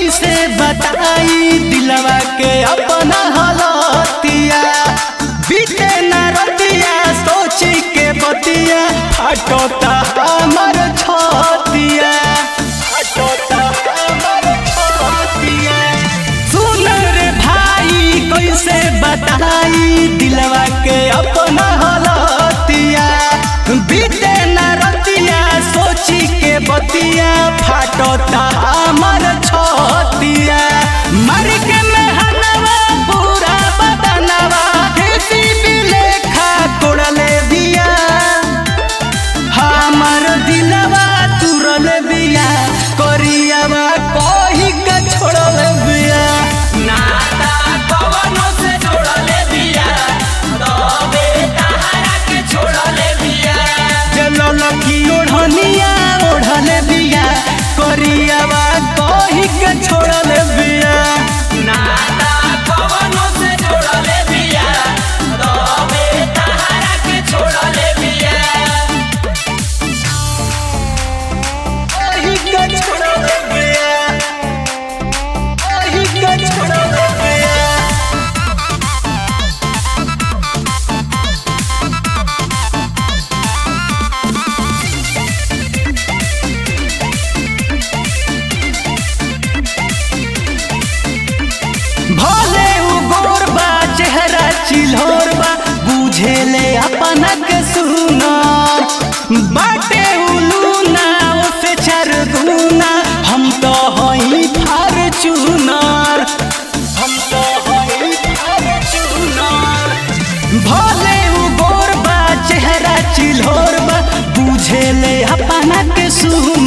कैसे बताई दिलवा के अपना हलतिया बीते न रतिया सोची के बतिया हटोता हमर छतिया हटोता हमर छतिया सुन रे भाई कैसे बताई दिलवा के अपना हलतिया बीते न रतिया सोची के बतिया फाटता हमर छतिया मर के मेहनवा पूरा बदनवा किसी भी लेखा तोड़ले दिया हमर दिलवा तुरल बिया करियावा कही के छोड़ल बिया नाता कवनो से जोड़ले बिया तबे तहरा के छोड़ले बिया चलल की ओढ़निया ओढ़ल बिया करियावा कही के छोड़ल बिया नाता कवनो से जोड़ले बिया तबे तहरा के छोड़ले बिया कही के छोड़ल बिया कही के छोड़ल बिया भले उ गोर बा चेहरा चिल्होर बा बुझे ले अपना के सुना बाटे उलूना उसे चार गुना हम तो हई फार्चूनर हम तो हई फार्चूनर भले उ गोर बा चेहरा चिल्होर बा बुझे ले अपना के सुना